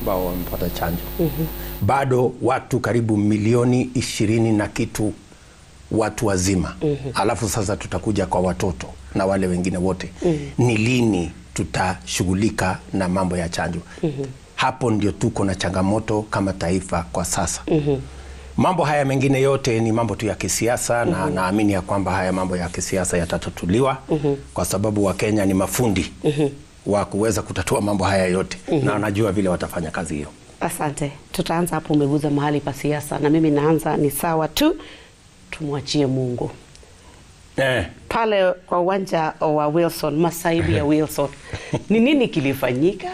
ambao wamepata chanjo bado watu karibu milioni ishirini na kitu watu wazima alafu sasa tutakuja kwa watoto na wale wengine wote ni lini tutashughulika na mambo ya chanjo hapo ndio tuko na changamoto kama taifa kwa sasa mambo haya mengine yote ni mambo tu ya kisiasa na naamini ya kwamba haya mambo ya kisiasa yatatatuliwa kwa sababu wakenya ni mafundi wa kuweza kutatua mambo haya yote na wanajua vile watafanya kazi hiyo Asante, tutaanza hapo. Umeguza mahali pa siasa, na mimi naanza ni sawa tu, tumwachie Mungu eh. pale kwa uwanja wa Wilson, masaibu ya Wilson, ni nini kilifanyika?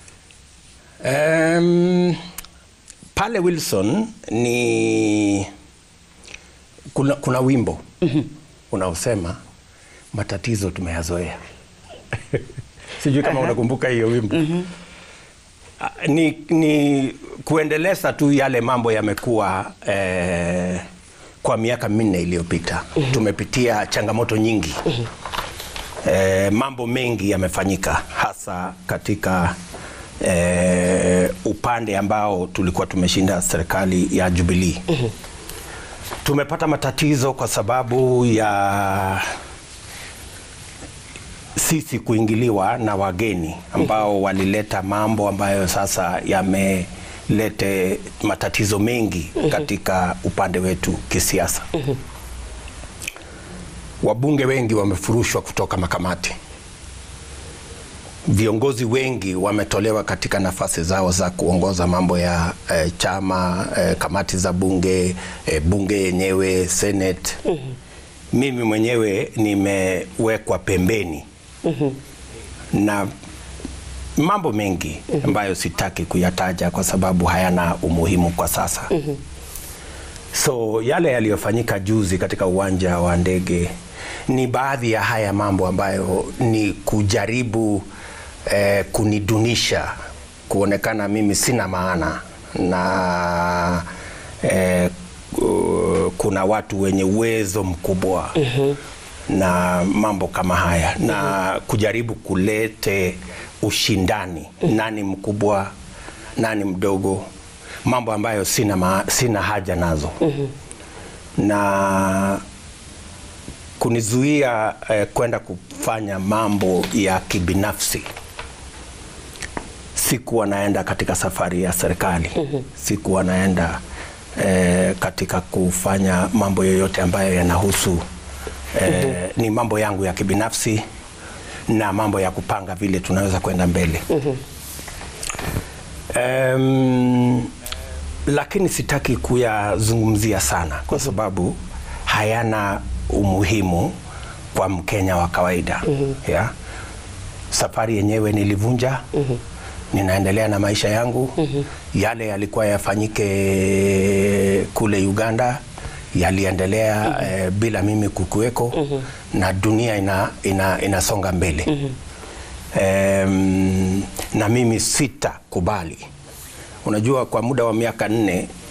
Um, pale Wilson ni kuna, kuna wimbo unaosema matatizo tumeyazoea. Sijui kama unakumbuka hiyo wimbo. Ah, Ni, ni kuendeleza tu yale mambo yamekuwa eh, kwa miaka minne iliyopita tumepitia changamoto nyingi eh, mambo mengi yamefanyika hasa katika eh, upande ambao tulikuwa tumeshinda serikali ya Jubilee. Tumepata matatizo kwa sababu ya sisi kuingiliwa na wageni ambao walileta mambo ambayo sasa yamelete matatizo mengi katika upande wetu kisiasa. Wabunge wengi wamefurushwa kutoka makamati. Viongozi wengi wametolewa katika nafasi zao za kuongoza mambo ya eh, chama eh, kamati za bunge eh, bunge yenyewe senate. Mimi mwenyewe nimewekwa pembeni na mambo mengi ambayo sitaki kuyataja kwa sababu hayana umuhimu kwa sasa. So yale yaliyofanyika juzi katika uwanja wa ndege ni baadhi ya haya mambo ambayo ni kujaribu eh, kunidunisha, kuonekana mimi sina maana na eh, ku- kuna watu wenye uwezo mkubwa na mambo kama haya na kujaribu kulete ushindani, nani mkubwa, nani mdogo, mambo ambayo sina, ma, sina haja nazo na kunizuia eh, kwenda kufanya mambo ya kibinafsi. Sikuwa naenda katika safari ya serikali, sikuwa naenda eh, katika kufanya mambo yoyote ambayo yanahusu eh, ni mambo yangu ya kibinafsi na mambo ya kupanga vile tunaweza kwenda mbele. Em, lakini sitaki kuyazungumzia sana kwa sababu hayana umuhimu kwa Mkenya wa kawaida ya safari yenyewe nilivunja ninaendelea na maisha yangu yale yalikuwa yafanyike kule Uganda yaliendelea eh, bila mimi kukuweko na dunia ina, ina, inasonga mbele Em, na mimi sitakubali. Unajua, kwa muda wa miaka nne